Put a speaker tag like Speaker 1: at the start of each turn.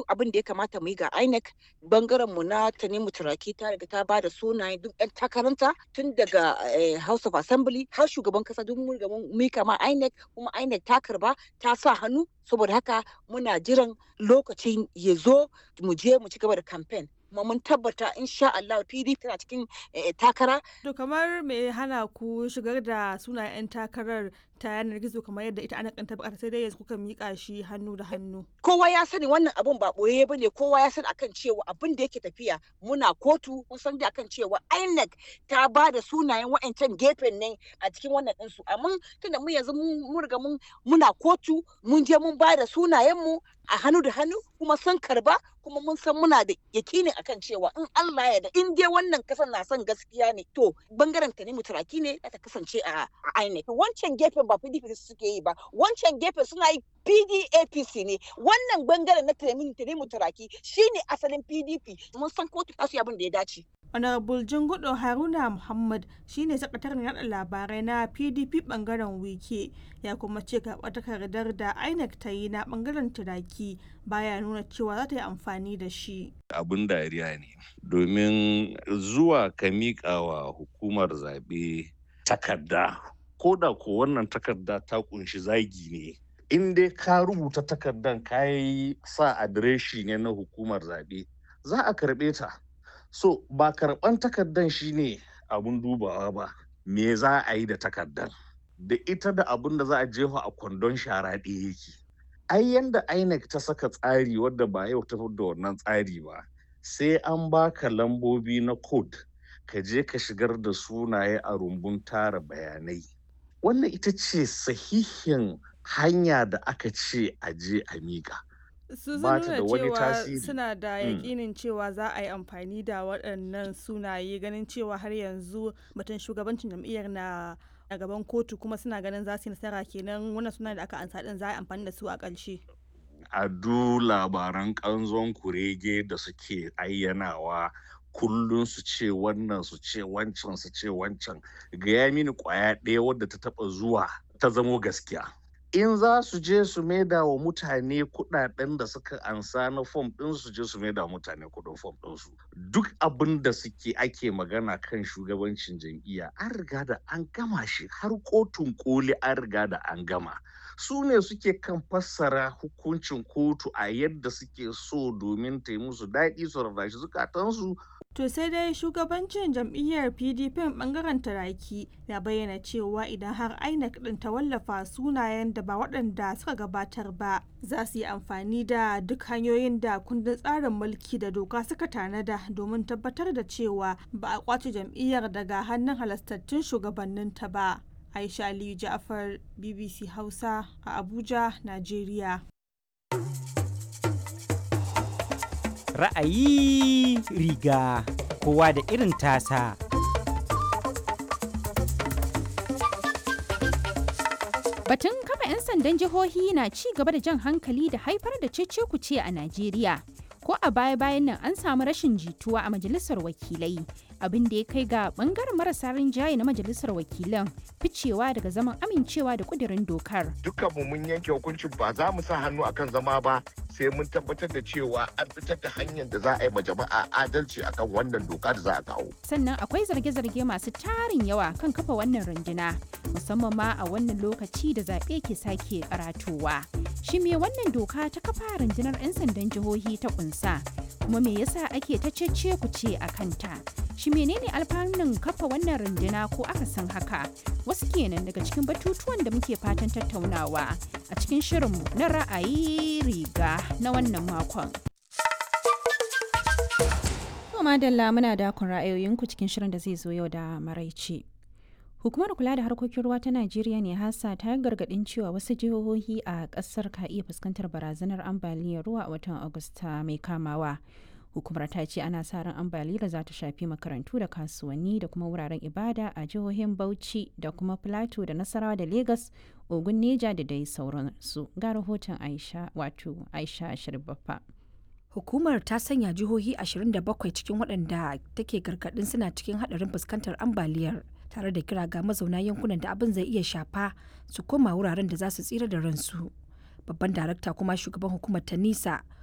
Speaker 1: abin da ya kamata mu yi ga INEC bangaren mu na Tanimu Turaki ta riga ta bada sunaye duk ɗan takaranta tun daga House of Assembly har shugaban kasa duk mun riga mun mika ma INEC kuma INEC ta karba ta sa hannu saboda haka muna jiran lokacin ya zo mu je mu ci gaba da campaign kuma mun tabbata insha Allah PDP tana cikin takara.
Speaker 2: To kamar me hana ku shigar da sunayen 'yan takarar ta yanar gizo kamar yadda ita ana kanta bukata sai dai yanzu kuka mika shi hannu da hannu.
Speaker 1: Kowa ya sani wannan abun ba boye bane kowa ya sani akan cewa abin da yake tafiya muna kotu mun san da akan cewa INEC ta ba da sunayen wa'ancan gefen ne a cikin wannan ɗinsu amma tunda mu yanzu mun riga mun muna kotu mun je mun ba da sunayen mu a hannu da hannu kuma sun karba kuma mun san muna da yakinin akan cewa in Allah ya da in dai wannan kasan na son gaskiya ne to bangaren ta ne mutaraki ne ta kasance a INEC wancan gefen ba PDP suke yi ba wancan gefen suna yi PDAPC ne wannan bangaren na Tanimu Turaki shine asalin PDP mun san kotu ta abin da ya dace
Speaker 2: Honorable Jingudo Haruna Muhammad shine sakataren yada labarai na PDP bangaren wike ya kuma ce karɓar takardar da INEC ta yi na bangaren turaki baya nuna cewa za ta yi amfani da shi.
Speaker 3: Abin dariya ne domin zuwa ka miƙa wa hukumar zaɓe takarda ko da ko wannan takarda ta kunshi zagi ne in dai ka rubuta takardan ka yi sa adireshi ne na hukumar zaɓe za a karɓe ta. so ba karɓan takardan shine abun dubawa ba me za a yi da takardan da ita da abun da za a jefa a kwandon shara ɗaya yake ai yanda inec ta saka tsari wadda ba yau ta da wannan tsari ba sai an baka lambobi na code ka je ka shigar da sunaye a rumbun tara bayanai wannan ita ce sahihin hanya da aka ce a je a miƙa
Speaker 2: su sun nuna cewa suna da yakinin cewa za a yi amfani da waɗannan sunaye ganin cewa har yanzu batun shugabancin jam'iyyar na a gaban kotu kuma suna ganin za su yi nasara kenan wannan suna da aka ansa din za a yi amfani da su a ƙarshe.
Speaker 3: a du labaran ƙanzon kurege da suke ayyanawa kullum su ce wannan su ce wancan su ce wancan gaya mini ƙwaya ɗaya wadda ta taɓa zuwa ta zamo gaskiya in za su je su maida wa mutane kudaden da suka ansa na fom din su je su maida wa mutane kudin fom din su duk abin da suke ake magana kan shugabancin jam'iyya an riga da an gama shi har kotun koli an riga da an gama su ne suke kan fassara hukuncin kotu a yadda suke so domin ta yi musu daɗi su rarrashi zukatansu
Speaker 2: To sai dai shugabancin jam'iyyar PDP bangaren taraki ya bayyana cewa idan har INEC din ta wallafa sunayen da ba waɗanda suka gabatar ba za su yi amfani da duk hanyoyin da kundin tsarin mulki da doka suka tanada domin tabbatar da cewa ba a kwace jam'iyyar daga hannun halastattun shugabanninta ba. Aisha Aliyu Ja'far BBC Hausa a Abuja, Najeriya.
Speaker 4: ra'ayi riga kowa da irin tasa.
Speaker 5: Batun kafa 'yan sandan jihohi na ci gaba da jan hankali da haifar da cece-kuce a Najeriya. Ko a baya-bayan nan an samu rashin jituwa a majalisar wakilai. abin da ya kai ga bangaren marasa rinjaye na majalisar wakilan ficewa daga zaman amincewa da kudirin dokar.
Speaker 6: Dukkanmu mun yanke hukuncin ba za mu sa hannu akan zama ba sai mun tabbatar da cewa an fitar da hanyar da za a yi ma jama'a adalci akan wannan doka da za a kawo.
Speaker 5: Sannan akwai zarge-zarge masu tarin yawa kan kafa wannan runduna musamman ma a wannan lokaci da zaɓe ke sake karatowa. Shi me wannan doka ta kafa rundunar 'yan sandan jihohi ta kunsa kuma me yasa ake ta cece ku ce a kanta? shi menene alfanun kafa wannan runduna ko akasin haka wasu kenan daga cikin batutuwan da muke fatan tattaunawa a cikin shirinmu na ra'ayi riga na wannan makon madalla muna dakon ra'ayoyinku cikin shirin da zai zo yau da maraice hukumar kula da harkokin ruwa ta najeriya ne hasa ta gargadin cewa wasu jihohi a kasar ka iya fuskantar barazanar ambaliyar ruwa a watan agusta mai kamawa hukumar ta ce ana sa ran ambaliyar za ta shafi makarantu da kasuwanni da kuma wuraren ibada a jihohin bauchi da kuma plateau da nasarawa da lagos ogun neja da dai sauransu ga rahoton aisha wato aisha shirbaffa
Speaker 7: hukumar ta sanya jihohi 27 cikin waɗanda take gargaɗin suna cikin haɗarin fuskantar ambaliyar tare da kira ga mazauna yankunan da abin zai iya shafa su koma wuraren da za su tsira da ransu babban darakta kuma shugaban hukumar ta nisa